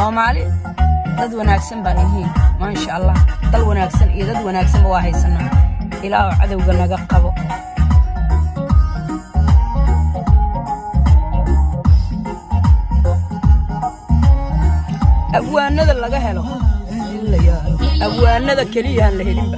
soomaali dad wanaagsan baa yihiin maasha allah dal wanaagsan iyo dad wanaagsanba waa haysanaa ilaahu cadowga naga qabo abwaanada laga helo abwaanada keliyaan la helinba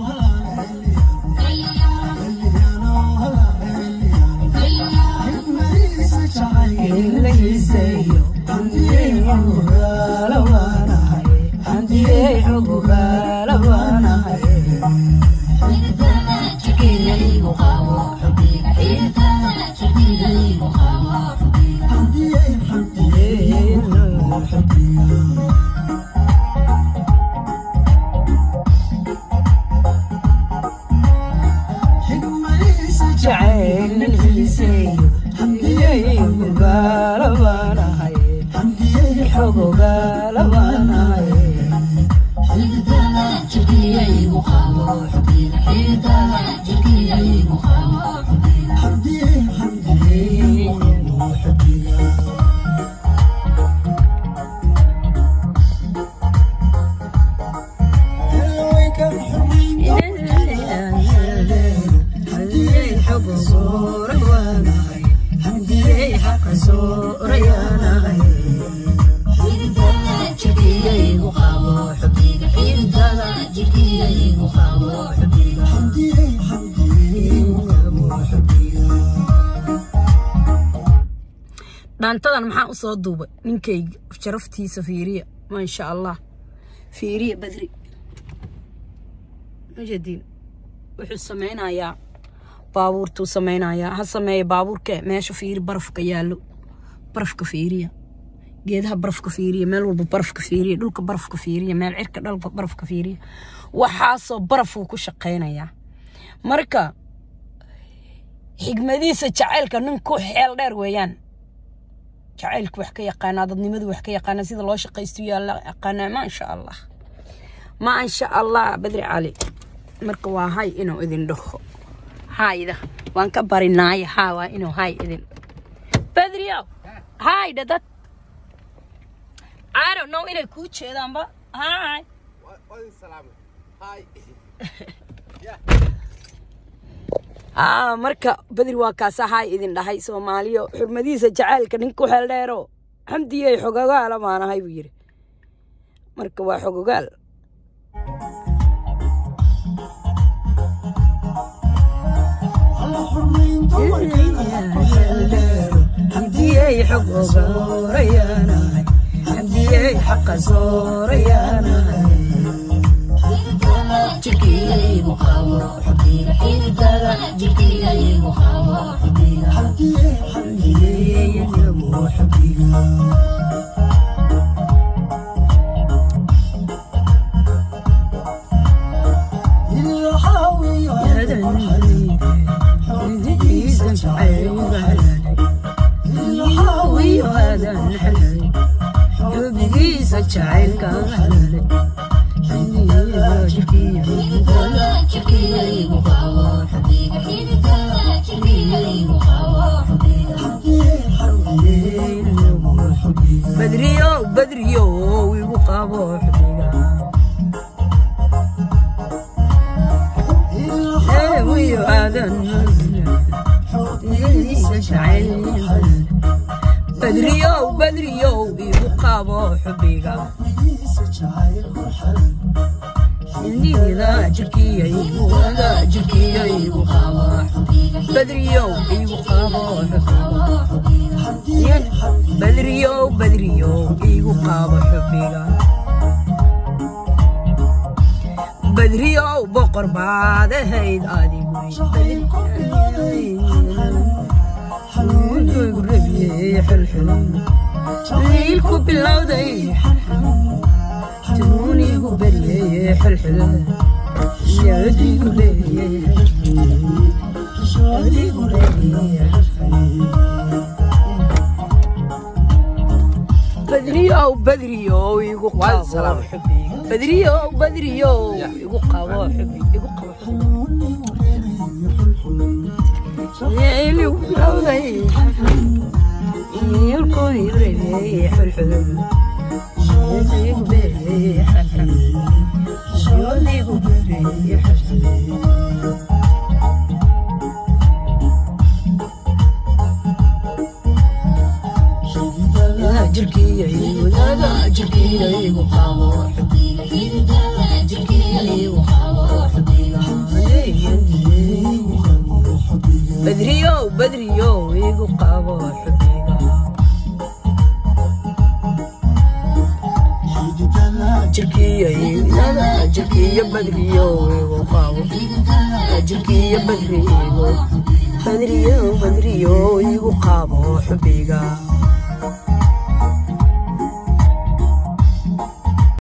dhaantadan maxaa u soo duubay ninkayga sharaftiisa fiiriya maasha allah fiiriya badri majadiin wuxuu samaynayaa baabuurtuu samaynayaa ha sameeya baabuurke meesha fiiri barafka yaallo barafka fiiriya geedaha barafka fiiriya meel walba barafka fiiriya dhulka barafka fiiriya meel cirka dhalka barafka fiiriya waxaasoo barafuu ku shaqaynayaa marka xigmadiisa jacaylka nin ku xeel dheer weeyaan jacaylku wax ka yaqaanaa dadnimadu wax ka yaqaanaa sida loo shaqaysto yaa la yaqaanaa maasha allah maasha allah badri cali marka waa hay inuu idin dhaho hayda waan ka barinaaya haa waa inuu hay idin badriyow hayda dad I don't know inay kuu jeedaanba hay aa marka badri waa kaasa hay idin dhahay soomaaliyo xurmadiisa jacaylka ninka u xeel dheero xamdiyey xogogaala maanahay buu yidhi marka waa xogogaal xamdiyey xogogaarayaanahay xamdiyey xaqa soorayaanahay jirkiyaygu qabo xubbiga xididada jirkiyaygu qabo xubbiga xamdiyeygu xubbiga xubigiisa jacaylka halalay badriyo badriyo igu qabo xubiga wiyo aadan badriyo badriyo igu qabo xubiga indida jirkiyaygu wada jirkiyaygu qabo badriyo igu qabo xubiga badriyo badriyo igu qabo xubiga badriyo boqor baad ahayd adigu liilku bilowday tuunigu beryeye xilxil yadigu leeyey yadigu leeyey badriyow badriyow igu qabo badriyow badriyow igu qabo igu qabo liilku bilowday liilku beryeye xilxil xabiibi xabiibi jirkiya wadaada jirkiya igu qabo jirkiya igu qabo badriyo badriyo igu qabo xubiga jirkiya wadaada jirkiya badriyo igu qabo jirkiya badriyo badriyo badriyo igu qabo xubiga